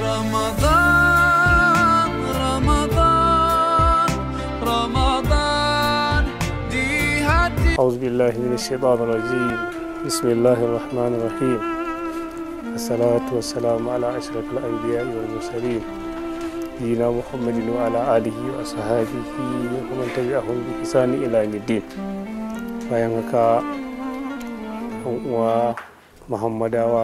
رمضان رمضان رمضان دي هدي أعوذ بالله من الشيطان الرجيم بسم الله الرحمن الرحيم الصلاة والسلام على أشرف الأنبياء والمرسلين نبينا محمد وعلى آله وأصحابه ومن تبعهم بإحسان إلى يوم الدين bayan haka yan uwa muhammadawa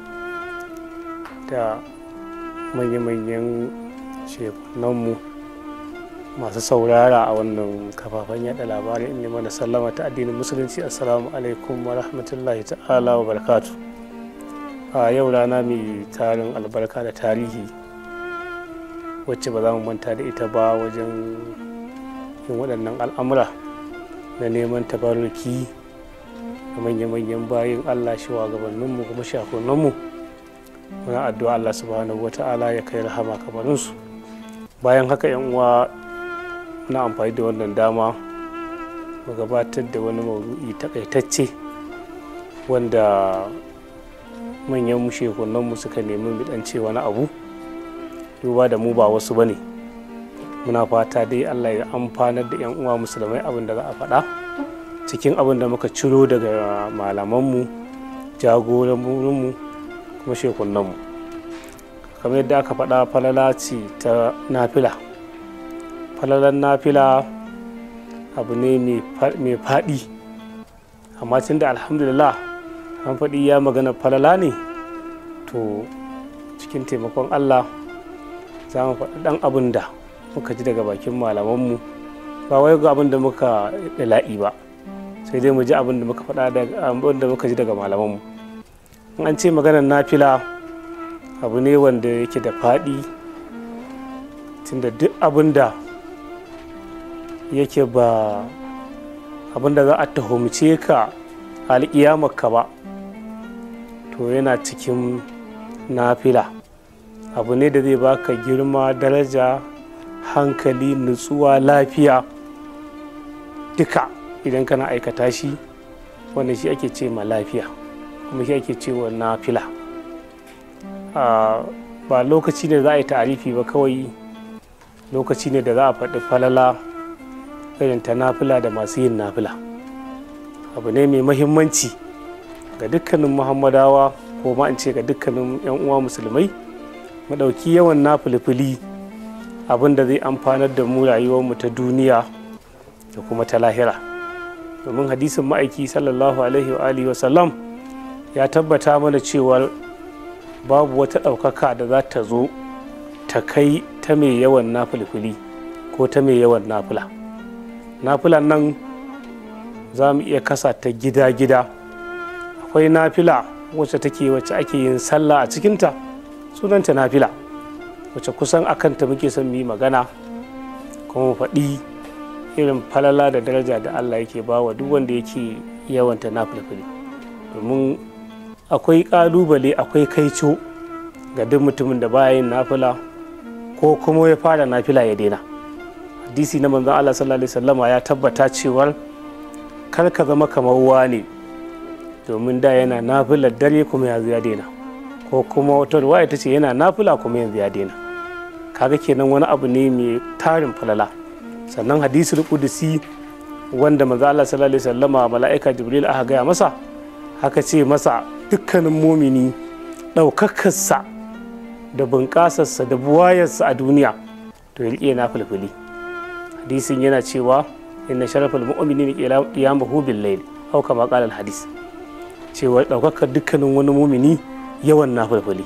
da manya-manyan shekunanmu masu saurara a wannan kafafen yada labarai in mana sallama ta addinin musulunci assalamu alaikum wa rahmatullahi ta'ala wa barakatu a yau rana mai tarin albarka da tarihi wacce ba za mu manta da ita ba wajen yin waɗannan al'amura na neman tabarruki da manya-manyan bayin allah gabaninmu kuma shakunanmu muna addu'a allah subhanahu wa ta'ala ya kai rahama kamarinsu bayan haka yan uwa na amfani da wannan dama mu gabatar da wani maudu'i takaitacce wanda manyan mu shekunanmu suka nemi bidance wani abu duba da mu ba wasu ba ne muna fata dai allah ya amfanar da 'yan uwa musulmai abin da za a faɗa cikin abin da muka ciro daga malamanmu jagoranmu kuma shekunanmu kamar yadda aka faɗa falala ce ta nafila falalan nafila abu ne mai faɗi amma tun da alhamdulillah an faɗi ya magana falala ne to cikin taimakon allah za mu faɗi ɗan abin da muka ji daga bakin malamanmu ba wai ga abin da muka dala'i ba sai dai mu ji abin da muka faɗa abin da muka ji daga malamanmu in an ce maganar nafila abu ne wanda yake da faɗi tunda duk abin da yake ba abin da za a tuhumce ka alƙiyamarka ba to yana cikin nafila abu ne da zai baka girma daraja hankali nutsuwa lafiya duka idan kana aikata shi wanda shi ake ce ma lafiya kuma shi ake ce wa nafila ba lokaci ne za a yi tarifi ba kawai lokaci ne da za a faɗi falala irin ta nafila da masu yin nafila abu ne mai mahimmanci ga dukkanin muhammadawa ko ma in ce ga dukkanin 'yan uwa musulmai mu ɗauki yawan nafilfili abin da zai amfanar da mu rayuwarmu ta duniya da kuma ta lahira domin hadisin ma'aiki sallallahu alaihi wa alihi wasallam ya tabbata mana cewar babu wata ɗaukaka da za ta zo ta kai ta mai yawan nafilfili ko ta mai yawan nafila nafilan nan za mu iya kasa ta gida-gida akwai nafila wacce take wacce ake yin sallah a cikinta sunanta nafila wacce kusan akanta muke son mu yi magana kuma mu faɗi irin falala da daraja da Allah yake ba wa duk wanda yake yawanta nafilfili domin akwai ƙalubale akwai kaico ga duk mutumin da baya yin nafila ko kuma ya fara nafila ya daina hadisi na manzon Allah sallallahu alaihi wasallama ya tabbata cewar kar ka zama kamar wani domin da yana nafilar dare kuma yanzu ya daina ko kuma wata ruwaya ta ce yana nafila kuma yanzu ya daina kaga kenan wani abu ne mai tarin falala sannan hadisul kudusi wanda manzo Allah sallallahu alaihi wasallama mala'ika jibril aka gaya masa haka ce masa dukkanin mumini ɗaukakarsa da bunƙasarsa da buwayarsa a duniya to ya riƙe na fulfuli hadisin yana cewa inna sharafal mu'mini qiyamahu bil layl aw kama qala al hadis cewa ɗaukakar dukkanin wani mumini yawan na fulfuli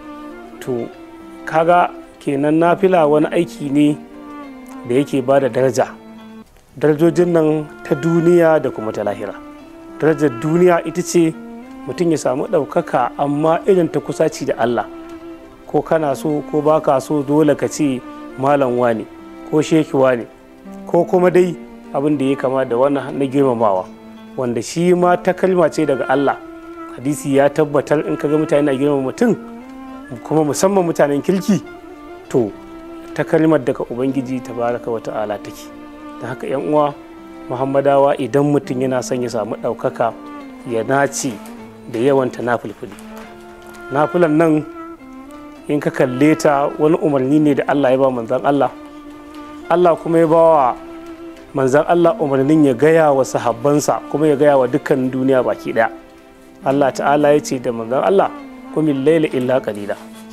to kaga kenan nafila wani aiki ne da yake ba da daraja darajojin nan ta duniya da kuma ta lahira darajar duniya ita ce mutum ya samu ɗaukaka amma irin ta kusaci da Allah ko kana so ko baka so dole ka ce malam wane ko sheki wane ko kuma dai abin da ya kama da wannan na girmamawa wanda shi ma ta kalma ce daga Allah hadisi ya tabbatar in kaga mutane na girmama mutum kuma musamman mutanen kirki to ta kalmar daga ubangiji tabaraka wa ta'ala take da haka yan uwa muhammadawa idan mutum yana son ya samu ɗaukaka ya nace da yawan ta nafulfuli nafulan nan in ka kalle ta wani umarni ne da Allah ya ba manzan Allah Allah kuma ya ba wa manzan Allah umarnin ya gaya wa sahabbansa kuma ya gaya wa dukkan duniya baki daya Allah ta'ala ya ce da manzan Allah kuma laila illa qalila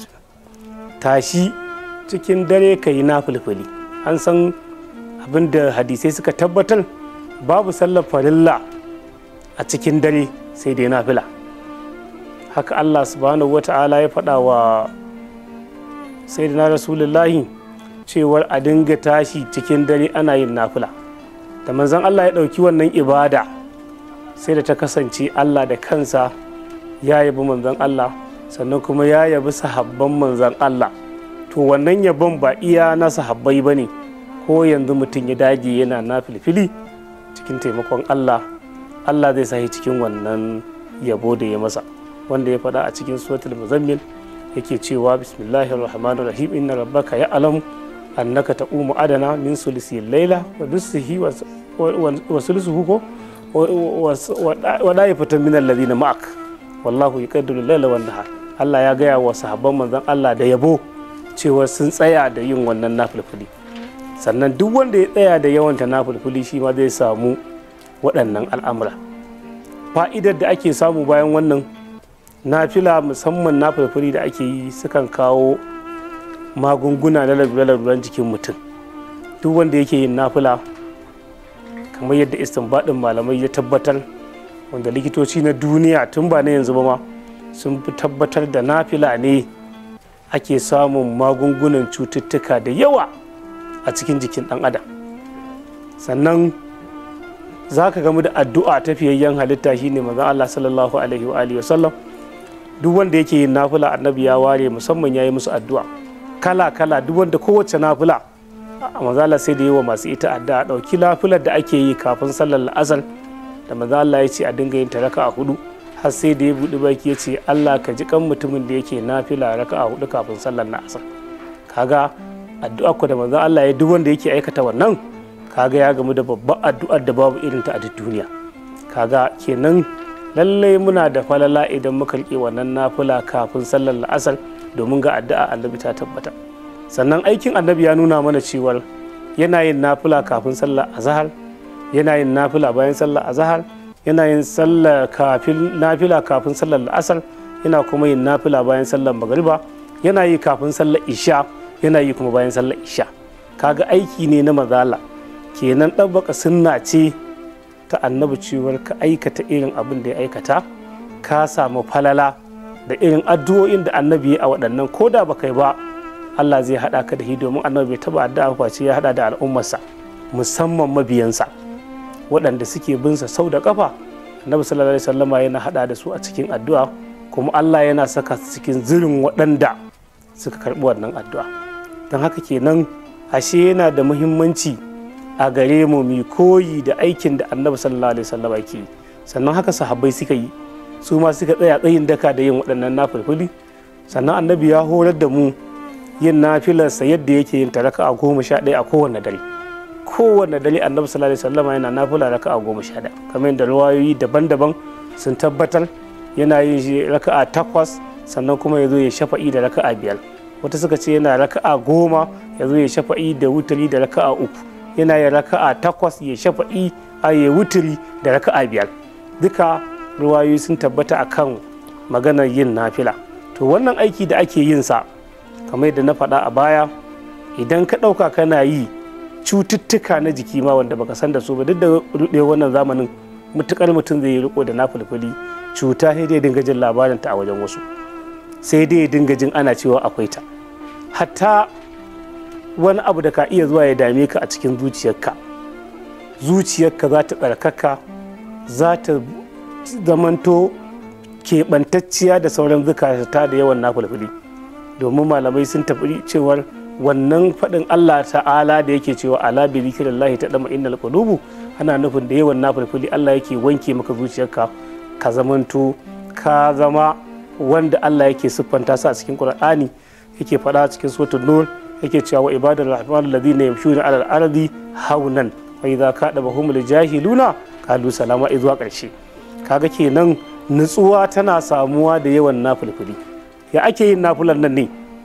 tashi cikin dare ka yi nafilfili an san abin da hadisai suka tabbatar babu sallar farilla a cikin dare sai dai nafila haka Allah subhanahu wa ta'ala ya faɗa wa sayyidina rasulullahi cewar a dinga tashi cikin dare ana yin nafila da manzon Allah ya ɗauki wannan ibada sai da ta kasance Allah da kansa ya yabi manzon Allah sannan kuma ya yabi sahabban manzon Allah to wannan yabon ba iya na sahabbai ba ne ko yanzu mutum ya dage yana na filfili cikin taimakon Allah Allah zai sahi cikin wannan yabo da ya masa wanda ya faɗa a cikin suratul muzammil yake cewa bismillahir rahmanir rahim inna rabbaka ya'lamu annaka taqumu adana min sulisi laila wa nusihi wa sulusuhu ko wa da'ifatan min alladhina ma'ak wallahu yuqaddiru laila wan nahar Allah ya gaya wa sahabban manzon Allah da yabo cewa sun tsaya da yin wannan nafilfili sannan duk wanda ya tsaya da yawanta nafilfili shi ma zai samu waɗannan al'amura fa'idar da ake samu bayan wannan nafila musamman nafilfili da ake yi sukan kawo magunguna na laluran jikin mutum duk wanda yake yin nafila kamar yadda istinbadin malamai ya tabbatar wanda likitoci na duniya tun ba na yanzu ba ma sun fi tabbatar da nafila ne ake samun magungunan cututtuka da yawa a cikin jikin ɗan adam sannan za ka gamu da addu'a ta fiyayyen halitta shine maza Allah sallallahu alaihi wa alihi wasallam duk wanda yake yin nafila annabi ya ware musamman ya yi musu addu'a kala kala duk wanda kowace nafila a mazala sai da yi wa masu ita addu'a ɗauki nafilar da ake yi kafin sallar la'asar da maza Allah ya ce a dinga yin ta raka a hudu har sai da ya buɗi baki ya ce Allah ka ji kan mutumin da yake nafila raka a hudu kafin sallar la'asar kaga addu'a ku da manzon Allah ya duk wanda yake aikata wannan kaga ya gamu da babban addu'ar da babu irin ta a duk duniya kaga kenan lallai muna da falala idan muka riƙe wannan nafila kafin sallar la'asar domin ga addu'a annabi ta tabbata sannan aikin annabi ya nuna mana cewar yana yin nafila kafin sallar azhar yana yin nafila bayan sallar azhar yana yin sallar kafin nafila kafin sallar la'asar yana kuma yin nafila bayan sallar magariba yana yi kafin sallar isha yana yi kuma bayan sallar isha kaga aiki ne na mazala kenan ɗabbaka sunna ce ta annabi cewar ka aikata irin abin da ya aikata ka samu falala da irin addu'o'in da annabi ya a waɗannan ko da baka yi ba Allah zai haɗa ka da shi domin annabi bai taɓa addu'a face ya haɗa da al'ummarsa musamman mabiyansa waɗanda suke bin sa sau da ƙafa annabi sallallahu alaihi wasallama yana haɗa da su a cikin addu'a kuma Allah yana saka su cikin zirin waɗanda suka karɓi wannan addu'a don haka kenan ashe yana da muhimmanci a gare mu mu koyi da aikin da annabi sallallahu alaihi wasallam ke yi sannan haka sahabbai suka yi su ma suka tsaya tsayin daka da yin waɗannan nafilfili sannan annabi ya horar da mu yin nafilarsa yadda yake yin taraka a goma sha ɗaya a kowane dare kowane dare annabi sallallahu alaihi wasallam yana nafila raka a goma sha ɗaya kamar yadda ruwayoyi daban-daban sun tabbatar yana yin shi raka'a takwas sannan kuma ya zo ya shafa'i da raka'a biyar wata suka ce yana raka'a goma ya zo ya shafa'i da wuturi da raka'a uku yana yin raka'a takwas ya shafa'i a ya wuturi da raka'a biyar duka ruwayoyi sun tabbata akan maganar yin nafila to wannan aiki da ake yin sa kamar yadda na faɗa a baya idan ka ɗauka kana yi cututtuka na jiki ma wanda baka san da su ba duk da ruɗe wannan zamanin mutukar mutum zai yi riko da nafilfili cuta sai dai dinga jin labarin ta a wajen wasu sai dai dinga jin ana cewa akwai ta hatta wani abu da ka iya zuwa ya dame ka a cikin zuciyarka zuciyarka za ta tsarkaka za ta zamanto keɓantacciya da sauran zukata da yawan nafulfuli domin malamai sun tafi cewar wannan faɗin Allah ta'ala da yake cewa ala bi zikrillahi ta dama innal qulubu ana nufin da yawan nafulfuli Allah yake wanke maka zuciyarka ka zamanto ka zama wanda Allah yake siffanta su a cikin Qur'ani yake faɗa cikin suratul nur yake cewa wa ibadar rahman alladhina yamshuna ala al-ardi haunan wa idza kadabahum al-jahiluna qalu salama izuwa ƙarshe kaga kenan nutsuwa tana samuwa da yawan nafulfuli ya ake yin nafulan nan ne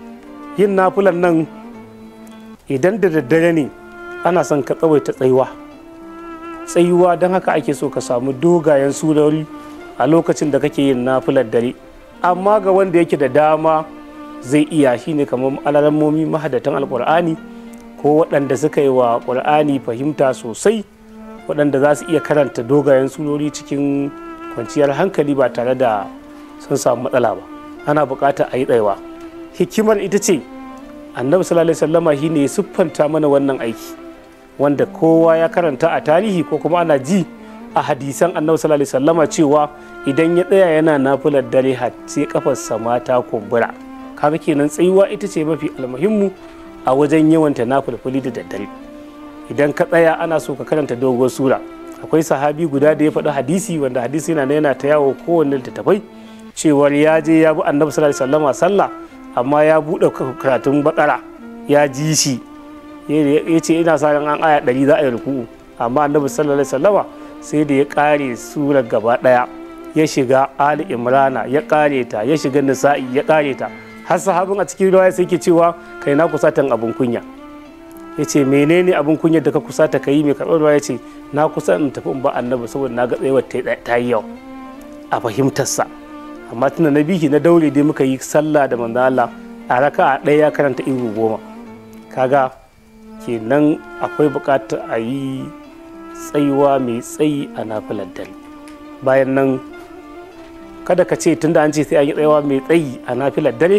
yin nafilan nan idan da daddare ne ana son ka tsawaita tsayuwa tsayuwa don haka ake so ka samu dogayen surori a lokacin da kake yin nafilar dare amma ga wanda yake da dama zai iya shine kamar alarammomi mahadatan alkur'ani ko waɗanda suka yi wa ƙur'ani fahimta sosai waɗanda za su iya karanta dogayen surori cikin kwanciyar hankali ba tare da sun samu matsala ba ana buƙatar a yi tsayawa hikimar ita ce annabi sallallahu alaihi wasallama shine ya siffanta mana wannan aiki wanda kowa ya karanta a tarihi ko kuma ana ji a hadisan annabi sallallahu alaihi wasallama cewa idan ya tsaya yana nafilar dare har sai kafarsa mata kumbura kaga kenan tsayuwa ita ce mafi almuhimmu a wajen yawanta nafilfili da daddare idan ka tsaya ana so ka karanta doguwar sura akwai sahabi guda da ya faɗi hadisi wanda hadisi yana yana ta yawo kowanne littattafai cewar ya je ya bi annabi sallallahu alaihi wasallama sallah amma ya buɗe karatun bakara ya ji shi ya ce ina sa ran an aya ɗari za a yi ruku'u amma annabi sallallahu alaihi wasallama sai da ya ƙare surar gaba ɗaya ya shiga ali imrana ya ƙare ta ya shiga nisa'i ya ƙare ta har sahabin a cikin riwaya sai ke cewa kai na kusatan abin kunya ya ce menene abin kunya da ka kusata ka yi mai karɓar ruwa ya ce na kusa in tafi in ba annabi saboda na ga tsayuwar ta yi yau a fahimtarsa amma tunda na bihi na daure dai muka yi sallah da manzo Allah a raka a ɗaya ya karanta iru goma kaga kenan akwai buƙatar a yi tsayuwa mai tsayi a nafilar dare bayan nan kada ka ce tunda an ce sai an yi tsayawa mai tsayi a nafilar dare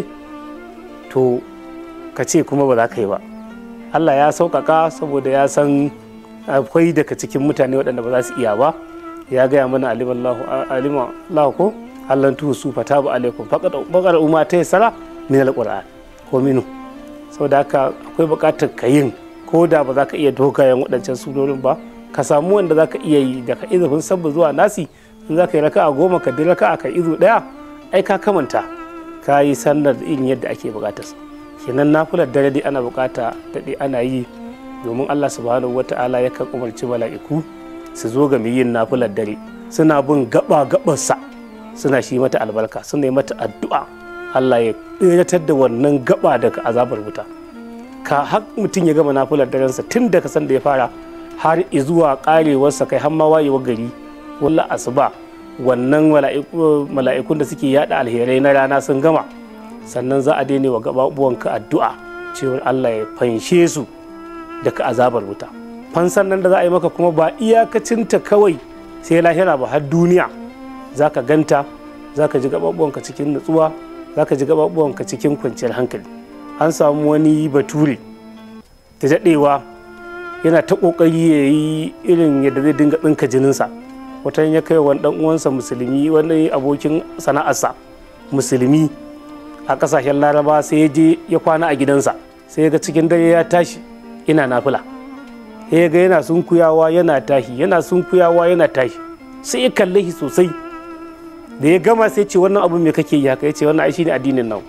to ka ce kuma ba za ka yi ba Allah ya sauƙaƙa saboda ya san akwai daga cikin mutane waɗanda ba za su iya ba ya gaya mana alimallahu ko Allah tuhu su fata ba alaikum faƙar umma ta yi sara min alƙur'an ko minu saboda haka akwai buƙatar ka yin ko da ba za ka iya dogayen waɗancan surorin ba ka samu wanda za ka iya yi daga izufin sabba zuwa nasi in za ka yi raka a goma ka bi raka a ka izu ɗaya ai ka kamanta ka yi sallar in yadda ake buƙatarsa kenan nafilar dare dai ana bukata daɗe ana yi domin allah subhanahu wata'ala yakan umarci mala'iku su zo ga mai yin nafilar dare suna bin gaba gabarsa suna shi mata albarka suna yi mata addu'a allah ya ɗiratar da wannan gaba daga azabar wuta ka har mutum ya gama nafilar darensa tun daga san da ya fara har zuwa karewarsa kai har ma wayewar gari walla asuba wannan mala'ikun da suke yada alherai na rana sun gama sannan za a daina wa gababuwanka addu'a cewar Allah ya fanshe su daga azabar wuta fansan nan da za a yi maka kuma ba iyakacinta kawai sai lahira ba har duniya za ka ganta za ka ji gababuwanka cikin nutsuwa za ka ji gababuwanka cikin kwanciyar hankali an samu wani bature da daɗewa yana ta ƙoƙari ya yi irin yadda zai dinga tsinka jininsa wata ya kai wani ɗan uwansa musulmi wani abokin sana'arsa musulmi a kasashen laraba sai ya je ya kwana a gidansa sai ya ga cikin dare ya tashi ina nafila sai ya ga yana sunkuyawa yana tashi yana sunkuyawa yana tashi sai ya kalle shi sosai da ya gama sai ce wannan abu me kake yi haka ya ce wannan ai shine addinin nan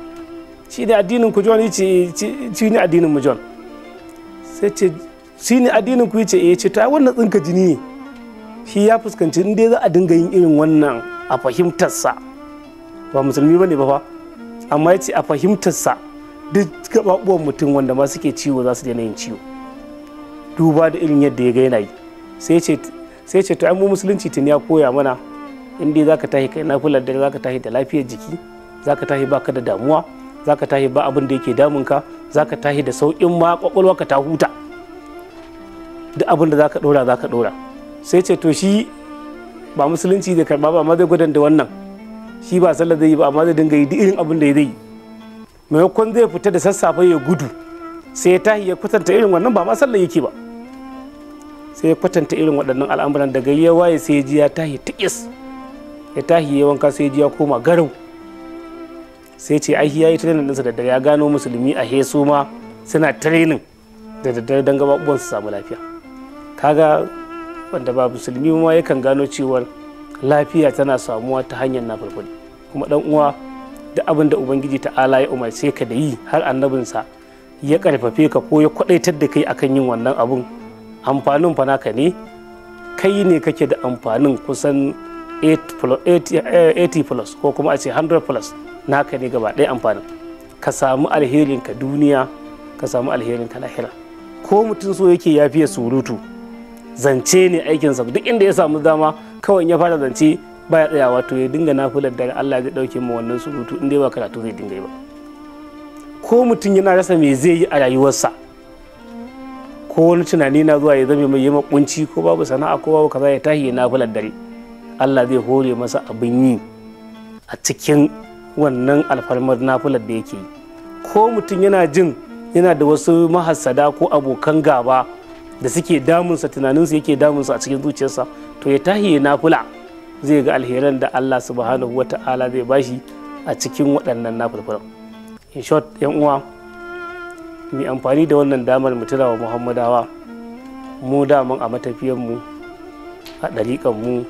shi ne addinin ku John yace shi ne addinin mu John sai ce shi ne addinin ku yace eh ce ta wannan tsinka jini ne shi ya fuskanci in dai za a dinga yin irin wannan a fahimtarsa ba musulmi bane ba fa amma ya ce a fahimtarsa duk gababuwan mutum wanda ma suke ciwo za su daina yin ciwo duba da irin yadda ya ga yana yi sai ce to an mu musulunci tun ya koya mana in dai zaka tashi kai nafilar dare zaka tashi da lafiyar jiki zaka tashi baka da damuwa zaka tashi ba abin da yake damun ka zaka tashi da sauƙin ma kwakwalwa ka ta huta duk abin da zaka dora zaka dora sai ce to shi ba musulunci da karba ba amma zai gudan da wannan shi ba sallar zai yi ba amma zai dinga yi duk irin abin da ya zai yi maimakon zai fita da sassafe ya gudu sai ya tahi ya kwatanta irin wannan ba ma sallar yake ba sai ya kwatanta irin waɗannan al'amuran daga ya waye sai ya ji ya tahi tikis ya tahi ya wanka sai ya ji ya koma garau sai ce ai ya yi training ɗinsa da dare ya gano musulmi a hesu ma suna training da daddare don gaba su samu lafiya kaga wanda ba musulmi ma yakan gano cewar lafiya tana samuwa ta hanyar na farfari kuma dan uwa da abin da ubangiji ta'ala ya umarce ka da yi har annabinsa ya karfafe ka ko ya kwadaitar da kai akan yin wannan abun amfanin fa naka ne kai ne kake da amfanin kusan 80 plus ko kuma a ce 100 plus naka ne gaba ɗaya amfanin ka samu alherin ka duniya ka samu alherin ka lahira ko mutum so yake ya fiye surutu zance ne aikinsa duk inda ya samu dama kawai ya fara zance baya tsayawa to ya dinga nafilar da Allah zai dauke mu wannan surutu inda ba karatu zai dinga yi ba ko mutum yana rasa me zai yi a rayuwarsa ko wani tunani na zuwa ya zame mai yi kunci ko babu sana'a ko babu kaza ya tashi ya nafilar dare Allah zai hore masa abin yi a cikin wannan alfarmar nafilar da yake yi ko mutum yana jin yana da wasu mahassada ko abokan gaba da suke damunsa tunaninsa yake damunsa a cikin zuciyarsa to ya tahi ya nafula zai ga alheran da Allah subhanahu wa ta'ala zai bashi a cikin waɗannan nafulfulan in short yan uwa mai amfani da wannan damar mu wa muhammadawa mu daman a matafiyanmu a ɗariƙanmu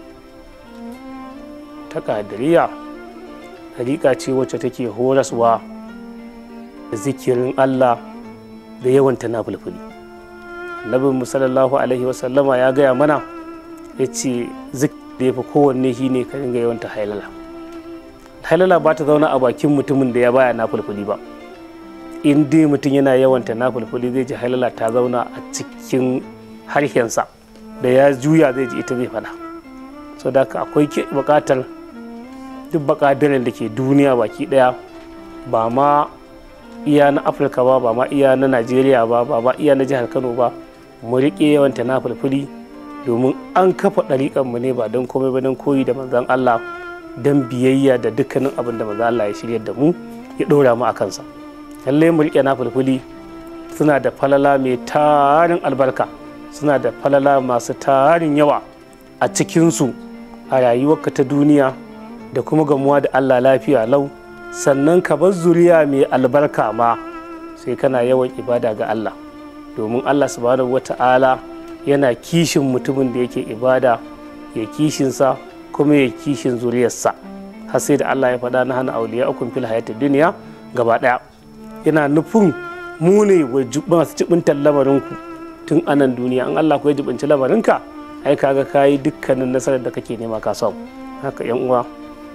ta ƙadiriya ɗariƙa ce wacce take horaswa da zikirin Allah da yawan na fulfuli annabin mu sallallahu alaihi wasallama ya gaya mana ya ce zik da ya fi kowanne shi ne ka dinga yawan ta hailala hailala ba ta zauna a bakin mutumin da ya baya na fulfuli ba in dai mutum yana yawan ta na fulfuli zai ji hailala ta zauna a cikin harshensa da ya juya zai ji ita zai faɗa so da akwai buƙatar duk bakadirin da ke duniya baki ɗaya ba ma iya na afirka ba ba ma iya na najeriya ba ba ma iya na jihar kano ba mu riƙe yawanta na fulfuli domin an kafa ɗariƙanmu ne ba don komai ba don koyi da manzan allah don biyayya da dukkanin abin da manzan allah ya shirya da mu ya ɗora mu a kansa lallai mu riƙe na fulfuli suna da falala mai tarin albarka suna da falala masu tarin yawa a cikinsu a rayuwarka ta duniya da kuma gamuwa da allah lafiya lau sannan ka bar zuriya mai albarka ma sai kana yawan ibada ga Allah domin Allah subhanahu wata'ala yana kishin mutumin da yake ibada ya kishinsa kuma ya kishin zuriyarsa har sai da Allah ya faɗa na hana auliya ukun fil hayatid duniya gaba ɗaya yana nufin mu ne masu jibintar lamarinku tun anan duniya an Allah ku ya jibinci lamarinka ai kaga kayi dukkanin nasarar da kake nema ka samu haka yan uwa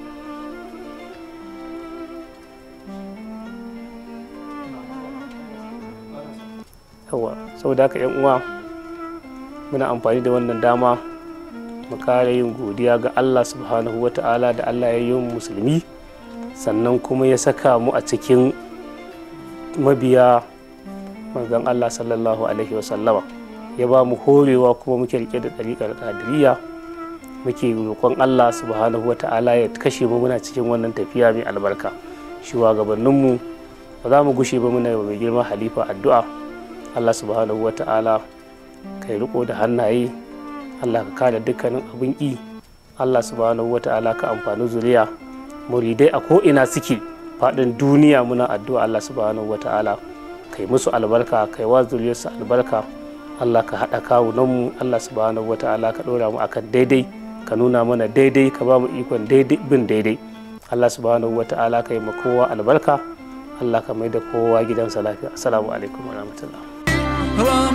yawa saboda haka yan uwa muna amfani da wannan dama mu kara yin godiya ga Allah subhanahu wa ta'ala da Allah ya yi musulmi sannan kuma ya saka mu a cikin mabiya manzon Allah sallallahu alaihi wasallama ya ba mu horewa kuma muke rike da ɗariƙar ƙadiriya muke roƙon Allah subhanahu wa ta'ala ya kashe mu muna cikin wannan tafiya mai albarka shugabanninmu ba za mu gushe ba muna mai girma halifa addu'a Allah subhanahu wa ta'ala ka yi riko da hannaye Allah ka kada dukkanin abin ƙi Allah subhanahu wa ta'ala ka amfani zuriya muridai a ko'ina suke faɗin duniya muna addu'a Allah subhanahu wa ta'ala ka yi musu albarka ka yi wa zuriyarsu albarka Allah ka haɗa kawunanmu Allah subhanahu wa ta'ala ka ɗora mu akan daidai ka nuna mana daidai ka ba mu ikon daidai bin daidai Allah subhanahu wa ta'ala ka yi ma kowa albarka Allah ka mai da kowa gidansa lafiya assalamu alaikum wa rahmatullah